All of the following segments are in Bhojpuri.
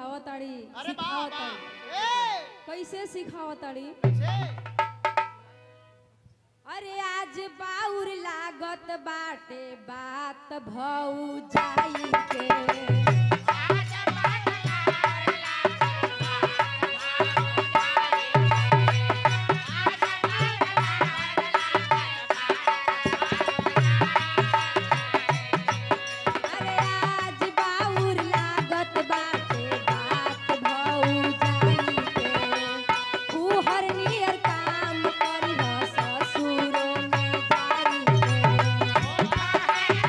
सिखावताड़ी अरे बाप सिखावताड़ी ए कैसे सिखावताड़ी से अरे आज बाउर लागत बाटे बात भौ जाई के अरे आज बाउर लागत बाटे बात भौ जाई के तू हर नियर काम करिह ससुरो में जाई के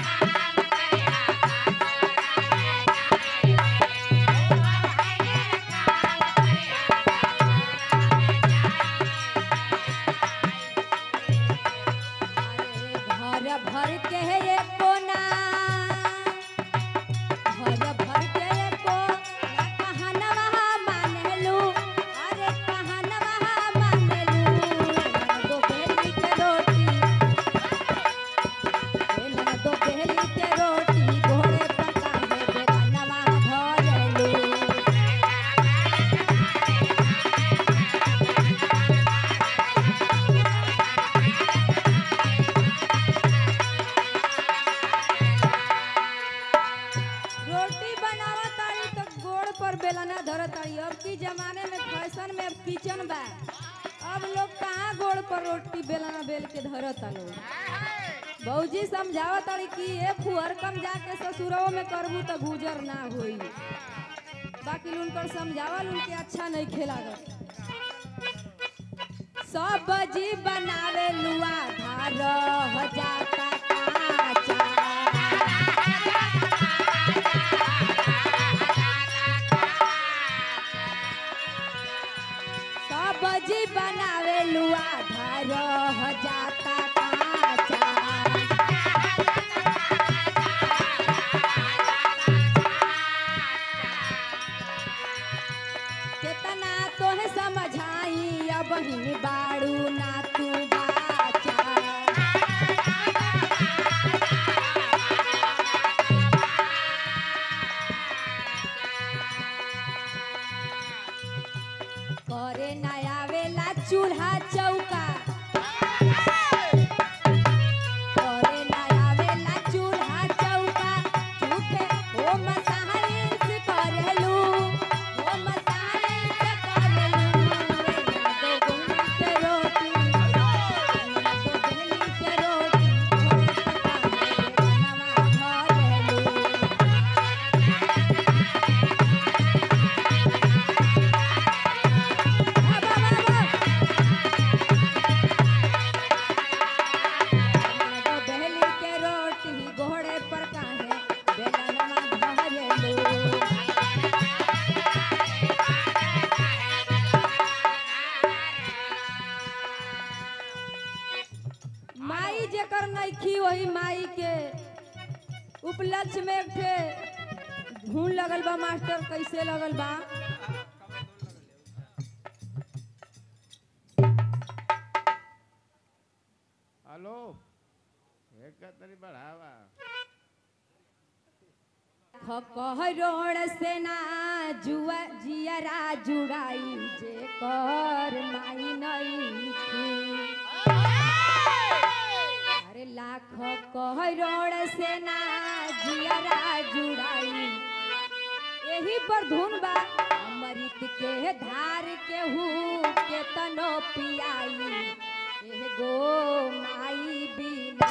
अरे घर भर के ये कोना घर भर के ये को कहनवा मानेलू अरे कहनवा मानेलू दो बेली के रोटी बेलन दो बेली के रोटी घोड़े पर काहे बेगनवा धरेलू रोटी बनावा तारी तो गोड़ पर बेलना धरत तारी अब की जमाने में फैशन में अब किचन बा अब लोग कहाँ गोड़ पर रोटी बेलना बेल के धरत लोग बहूजी समझावा तारी कि ये फुहर कम जाके ससुरवा में करबू तो गुजर ना होई बाकी उनकर समझावा उनके अच्छा नहीं खेला सब जी बनावे लुआ धार जाता काचा सब्जी बनावे लुआ धर जाता काचा केतना तोहे समझाई अब ही बाड़ू ना तू बाचा करे ना आवेला चूल्हा चौका करे ना आवेला चूल्हा चौका झूठे ओ मसाइस करेलू ओ मसाइस करेलू दो गोली के रोटी दो गोली के रोटी बनवा धरेलू बहली के रोटी घोड़े पर काहे बेलनवा धरेलू माई जेकर नइखी वही माई के उपलक्ष्य में एक ठे घून लगल बा मास्टर कैसे लगल बा हेलो एक तरी बढ़ावा खकहरोड़ से ना जुआ जियरा जुड़ाई जे कर माई नइखी अरे लाख कहरोड़ से ना जियरा जुड़ाई यही पर धुन बा अमृत के धार के हूँ के तनो पियाई एह गो माई बिना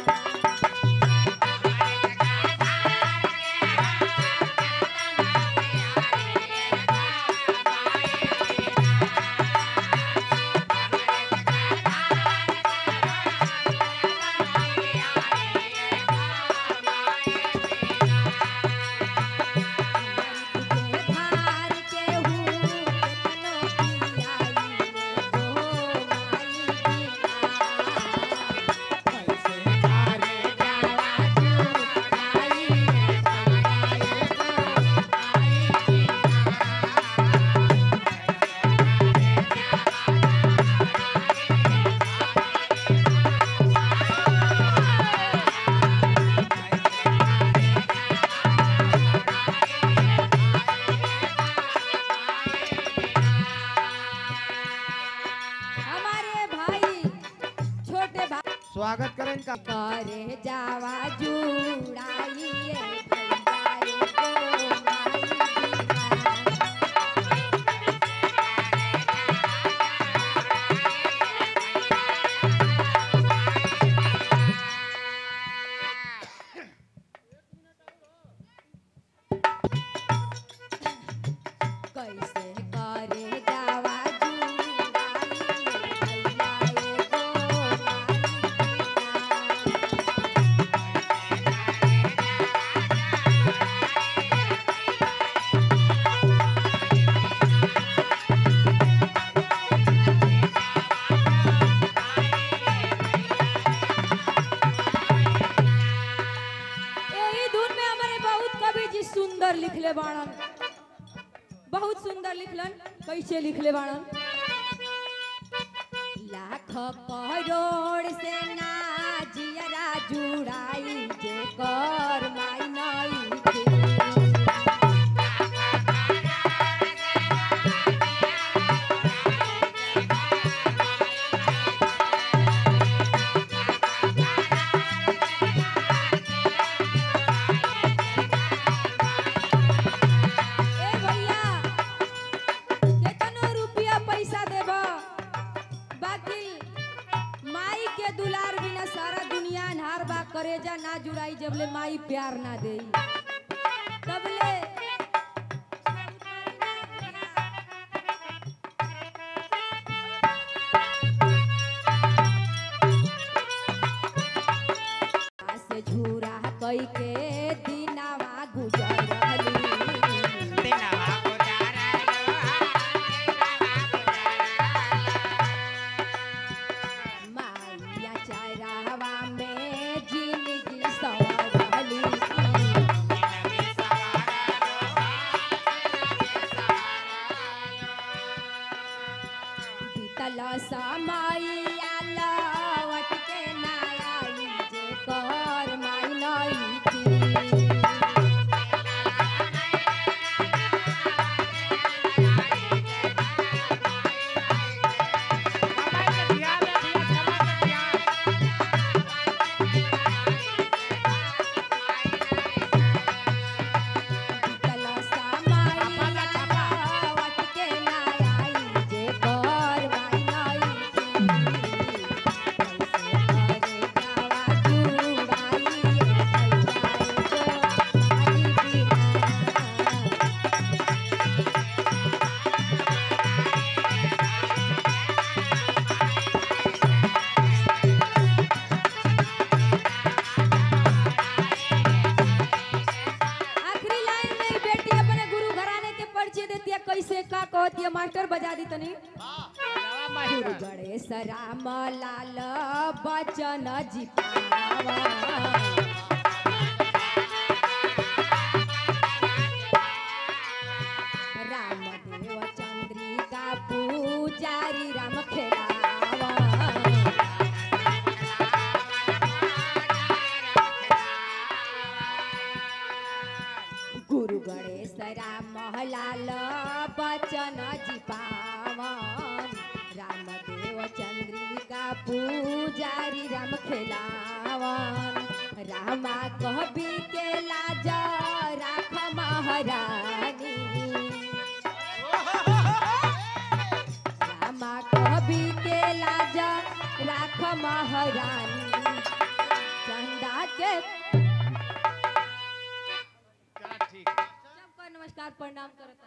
धार के हूँ केतनो पियाई गो माई बिना कैसे स्वागत करें का करे जावा जुड़ाइए भैया एको माई बिना। कैसे करे जावा जुड़ाइए भैया एको माई बिना। यही धुन में हमारे बहुत कवि जी सुंदर लिखले बाणन बहुत सुंदर लिखलन कैसे लिखले बाणन लाख करोड़ से ना जियरा जुड़ाई जे कर माई नई के। ए भैया केतनो रुपया पैसा देब बाकी माई के दुलार बिना सारा दुनिया अन्हार बा करेजा ना जुड़ाई जबले माई प्यार ना देई तबले से झूरा कई के दिनावा गुजर रहली माइया चरावा में जिंदगी सवरली बीतल समैया लौट के ना आई जे कर माई नई थी आखिरी लाइन में ही बेटी अपने गुरु घराने के परिचय देती है कैसे का कहती है मास्टर बजा दी तनी गुरु गणेश राम लाल बचन जी पावा रामदेव चंद्रिका पूजारी राम खेलावा गुरु गणेश राम लाल बचन जी पावन रामदेव चंद्रिका पूजारी राम खेलावन रामा कहबी के लाज राख महारानी रामा कहबी के लाज राख महारानी चंदा के ठीक सबका नमस्कार प्रणाम करता